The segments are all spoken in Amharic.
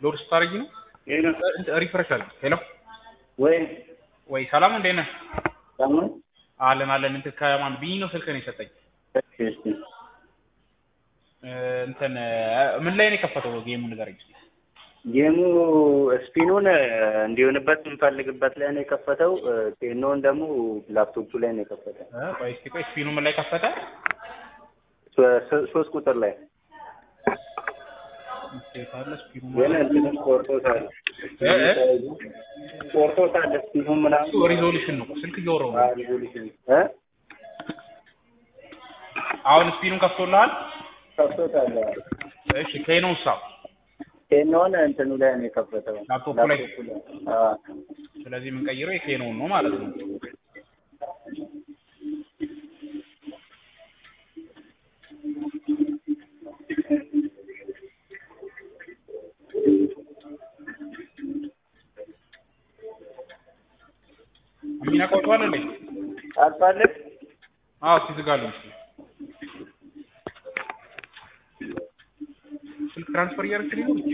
ሎድ ስታደርጊ ነው ይሄ ነው ሪፍሬሽ አለ። ሄሎ ወይ ወይ ሰላም እንዴት ነህ? ሳሙን አለን አለን። እንትን ከማን ቢኒ ነው ስልክህን የሰጠኝ። እሺ እሺ እ፣ እንትን እ፣ ምን ላይ ነው የከፈተው ጌሙ ንገረኝ። እስኪ። ጌሙ ስፒኑን እንዲሆንበት የምፈልግበት ላይ ነው የከፈተው። ቴኖን ደግሞ ላፕቶፑ ላይ ነው የከፈተው። እ፣ ቆይ እስኪ ቆይ ስፒኑ ምን ላይ ከፈተ? ሶ- ሶ- ሶስት ቁጥር ላይ እስኪ ካለ ስፒኑ ግን ማለት እንትኑን ቆርጦታል እ፣ እ? ቆርጦታል ስፒኑን ምናምን እሱ ሪዞሉሽን ነው። ስልክ እያወራሁ ነው። ሪዞሉሽን እ አሁን ስፒኑን ከፍቶልሃል? ከፍቶታል። እሺ ከኖ ሳ ቴኖን እንትኑ ላይ ነው የከፈተው ላፕቶፑ ላይ? ላፕቶፑ ላይ። አዎ ስለዚህ የምንቀይረው የኬኖን ነው ማለት ነው። አሚና ቆይቷል እንዴ? አልፋለህ አዎ እስኪ ዝጋለሁ። እስኪ ስልክ ትራንስፈር እያደረግሽ ነው?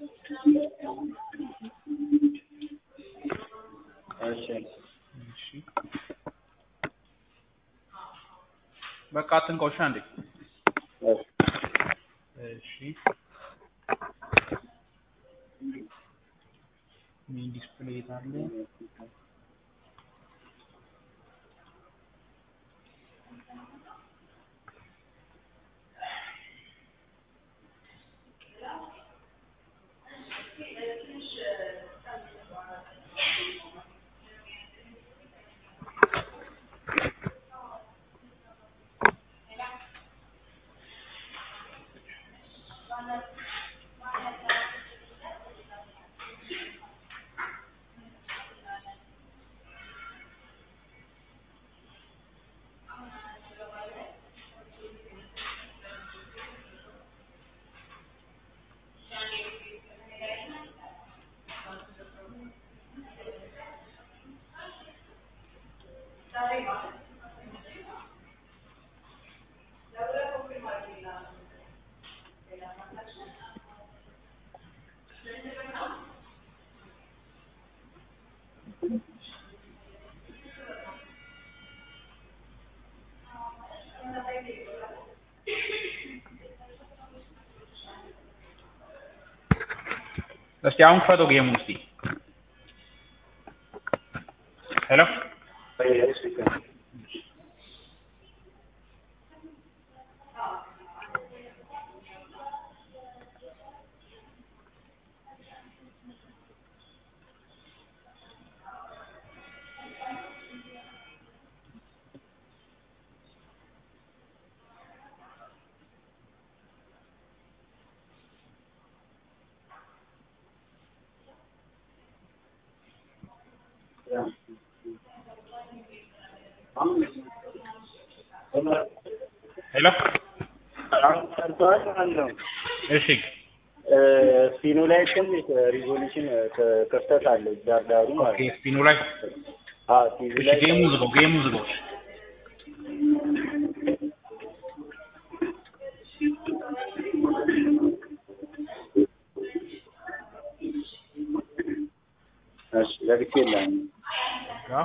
እሺ እሺ በቃ አትንካው። እሺ አንዴ እሺ እሺ ሜን ዲስፕሌይ አለ። እስቲ አሁን ክፈተው ጌሙን እስቲ። ሄሎ እሺ ሄሎ አሁን ሰርተዋል ማለት ነው። እሺ ስፒኑ ላይ ትንሽ ሪዞሉሽን ክፍተት አለው ዳርዳሩ ማለት ኦኬ ነው። ስፒኑ ላይ አዎ ቲቪ እሺ ላይ ጌሙን ዝጋው ጌሙን ዝጋው እሺ ለብቻ የለም። ያ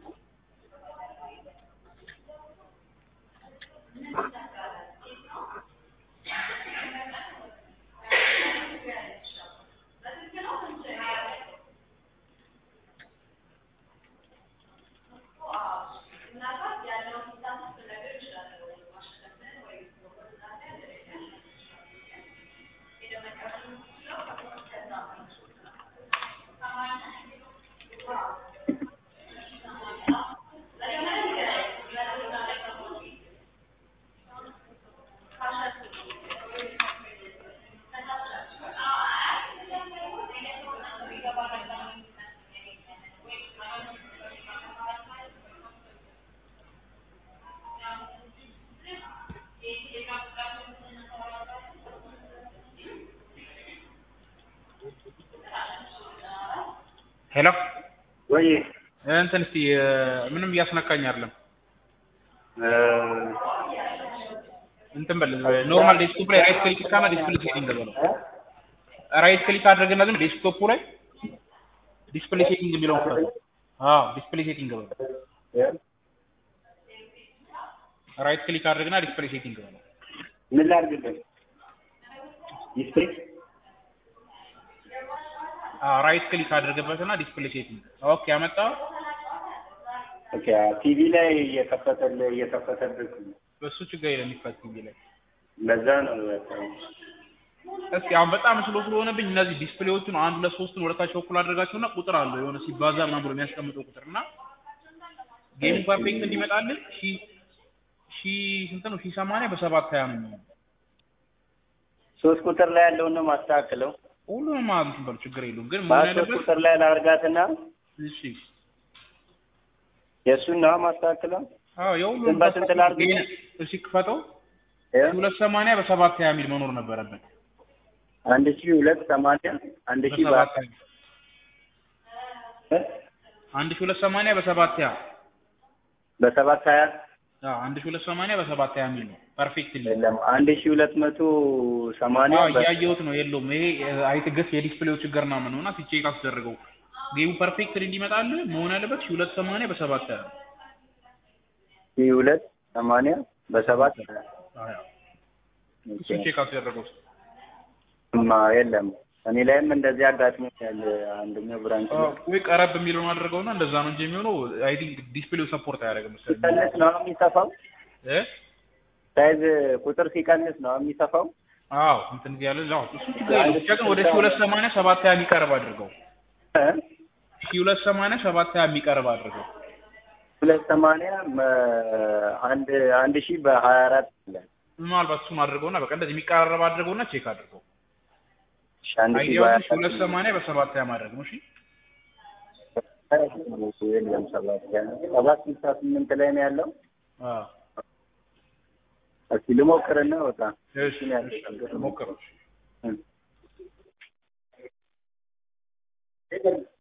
ሄሎ ወይ እንትን እስቲ እ፣ ምንም እያስነካኝ አይደለም። እ፣ እንትን በል ኖርማል ዴስክቶፕ ላይ ራይት ክሊክ እና ዲስፕሌይ ሴቲንግ በለው። ራይት ክሊክ አድርግና ግን ዴስክቶፑ ላይ ዲስፕሌይ ሴቲንግ የሚለውን ክፈተው። አዎ ዲስፕሌይ ሴቲንግ በለው። ራይት ክሊክ አድርግና ዲስፕሌይ ሴቲንግ በለው። ምን ላድርግበት? ዲስፕሌይ አዎ ራይት ክሊክ አድርግበትና ዲስፕሌይ ሴቲንግ ኦኬ ያመጣው ኦኬ ቲቪ ላይ እየከፈተልህ እየከፈተልህ በሱ ችግር የለም የሚፈት ቲቪ ላይ ለዛ ነው በቃ። እስኪ አሁን በጣም ስሎ ስለሆነብኝ እነዚህ ዲስፕሌዎቹን አንድ ሁለት ሶስትን ወደታች በኩል አድርጋቸውና ቁጥር አለው የሆነ ሲባዛ ምናምን ብሎ የሚያስቀምጠው ቁጥር እና ጌሙ ፐርፌክት እንዲመጣልን ሺ ሺ ስንት ነው ሺ ሰማንያ በሰባት ሀያ ነው የሚሆነው ሶስት ቁጥር ላይ ያለውን ነው ማስተካክለው። ሁሉንም ማለት እንትን በሉ ችግር የለውም ግን መሆን ሶስት ያለበት ቁጥር ላይ ላድርጋትና እሺ የእሱን ነው ማስተካክለው። አዎ ግን የሁሉንም በስንት ላድርግ? ይሄን እሺ ክፈተው ሁለት ሰማንያ በሰባት ሀያ የሚል መኖር ነበረበት አንድ ሺህ ሁለት ሰማንያ አንድ ሺህ በሰባት በ- ሀያ አንድ ሺህ ሁለት ሰማንያ በሰባት ሀያ በሰባት ሀያ አዎ አንድ ሺህ ሁለት ሰማንያ በሰባት ሀያ የሚል ነው ፐርፌክት የለም አንድ ሺህ ሁለት መቶ ሰማንያ አዎ በ- እያየሁት ነው የለውም ይሄ አይትገስ የዲስፕሌው ችግር ነው ምን ሆና ሲቼክ አስደርገው ጌሙ ፐርፌክት እንዲመጣልህ መሆን ያለበት ሺህ ሁለት ሰማንያ በሰባት ሀያ ነው ሺህ ሁለት ሰማንያ በሰባት ሀያ አዎ ኦኬ። እሱ ቼክ አስደረገው እማ የለም እኔ ላይም እንደዚህ አጋጥሞኛል። አንደኛው ብራንች ላይ ወይ ቀረብ የሚለውን አድርገውና እንደዛ ነው እንጂ የሚሆነው አይ ቲንክ ዲስፕሌው ሰፖርት አያደርግም መሰለኝ ሲቀንስ ነው የሚሰፋው። እ ሳይዝ ቁጥር ሲቀንስ ነው የሚሰፋው። አዎ እንትን ያለ አዎ እሱ ችግር የለውም ብቻ ግን ወደ ሺህ ሁለት ሰማንያ ሰባት ሀያ የሚቀርብ አድርገው እ? ሺህ ሁለት ሰማንያ ሰባት ሀያ የሚቀርብ አድርገው ሁለት ሰማንያ መ- አንድ አንድ ሺህ በሀያ አራት ይላል። ምናልባት እሱን አድርገውና በቃ እንደዚህ የሚቀራረብ አድርገውና ቼክ አድርገው እሺ፣ አንድ ሺህ አይዲያው በሀያ ሺህ ሁለት ሰማንያ በሰባት ሀያ ማድረግ ነው እሺ አራት የለም ሰባት ሰባት ስልሳ ስምንት ላይ ነው ያለው። አዎ እስኪ ልሞክርና ወጣ እሺ እሺ ሞክረው እሺ እ